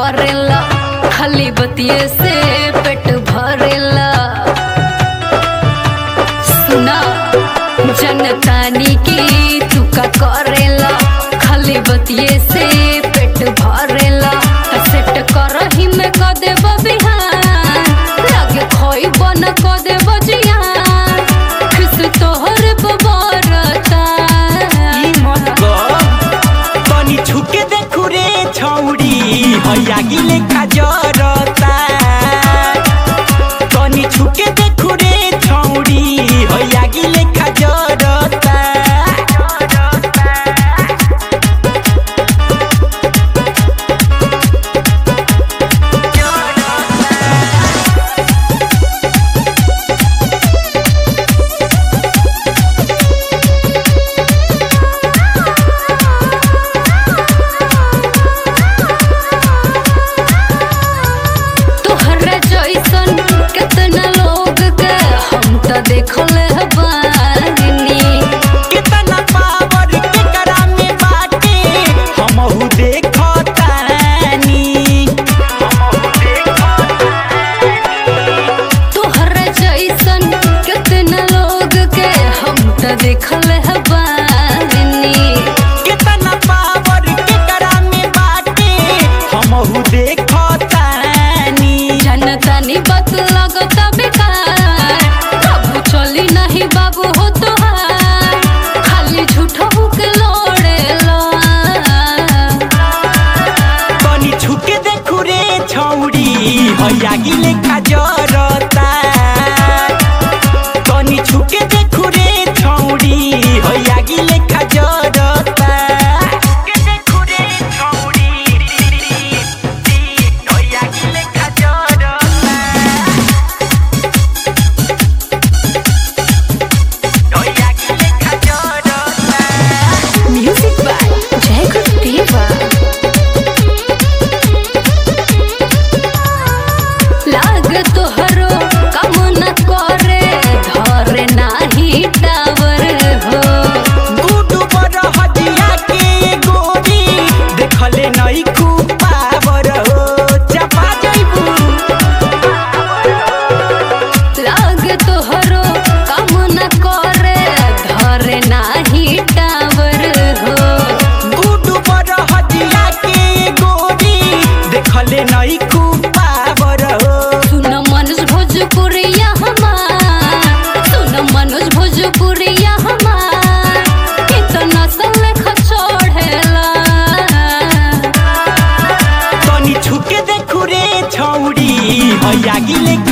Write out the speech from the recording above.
करेला खाली बतिये से पेट भरेला सुना जनतानी की तू का करेला खाली बतिये से पेट भरेला सेट करही में क देब बिहान लागे खोई बन क देब जियान खुश तोहर बबरता ई मत गो तनी छुके देखू रे छौरी हैया गिले जरता तनी छुके देखू रे छौरी हैया गिले जरता तोहरा जैसन कितना लोग के हम त देखल बानी कितना पावर केकरा में बाटे हमहू देखतानी तोहरा जैसन कितना लोग के हम त देखल बानी कितना पावर केकरा में बाटे हमहू देखतानी जनतानी बात लगता बेकार काबू चली नहीं बाबू हो तोहार खाली झूठो के लोड़ेला तनी छुके देखू रे छौरी हैया गिले जरता तनी छुके देखू रे छौरी हैया गिले जरता छुके देखू रे छौरी हैया गिले जरता हैया गिले जरता म्यूजिक बाय जय गुरुदेवा लाग तोहरो काम न करे धरे नाही टावर हो गुडु बर हदिया के गोरी देखले नई खूब पावर हो चपा जइबू लाग तोहरो काम न करे धरे नाही टावर हो गुडु बर हदिया के गोरी देखले नई खूब पावर हो सुन मनोज भोजपुरिया हमार सुन मनोज भोजपुरिया हमार इतना सलेख छोड़ेला तनी छुके देखू रे छौरी हैया गिले